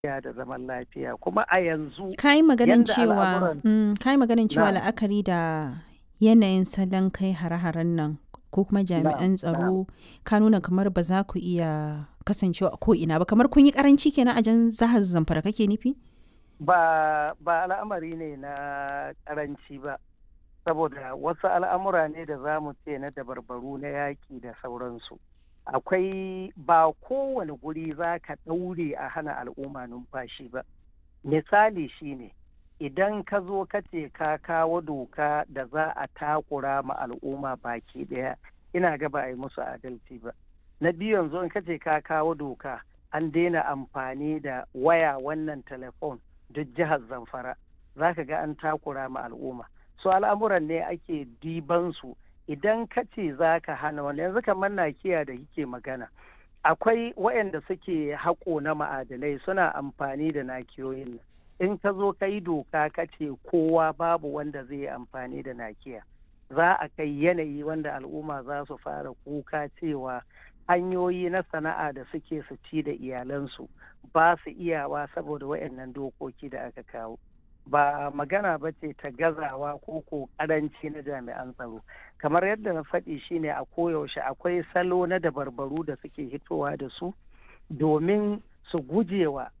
lafiya da zaman lafiya kuma a yanzu ka yi maganin yanda cewa al'amuran- mm, ka yi maganin cewa Na'am. la'akari da yanayin salon kai hare-haren nan ko kuma jami'an tsaro ka nuna kamar ba za ku iya kasancewa a ko'ina ba kamar kun yi karanci kenan a jan zahar zamfara kake nufi ba ba al'amari ne na karanci ba saboda wasu al'amura ne da za mu ce na dabarbaru na yaƙi da sauransu akwai ba kowane guri za ka ɗaure a hana al'umma numfashi ba misali shine idan ka zo ka ce ka kawo doka da za a takura ma al'umma baki ɗaya ina ga ba a yi musu adalci ba na biyu yanzu in ka ce ka kawo doka an daina amfani da waya wannan telefon duk jihar zamfara za ka ga an takura ma al'umma so al'amuran ne ake diban su idan ka ce za ka hana wani yanzu kamar nakiya da kike magana akwai waɗanda suke haƙo na ma'adanai suna amfani da nakiyoyin nan in ka zo ka yi doka ka ce kowa babu wanda zai yi amfani da nakiya za a kai yanayi wanda al'umma za su fara kuka cewa hanyoyi na sana'a da suke su ci da iyalansu ba su iyawa saboda waɗannan dokoki da aka kawo ba magana ba ce ta gazawa ko ko karanci na jami'an tsaro kamar yadda na faɗi shine a koyaushe akwai salo na dabarbaru da suke hitowa da su domin su gujewa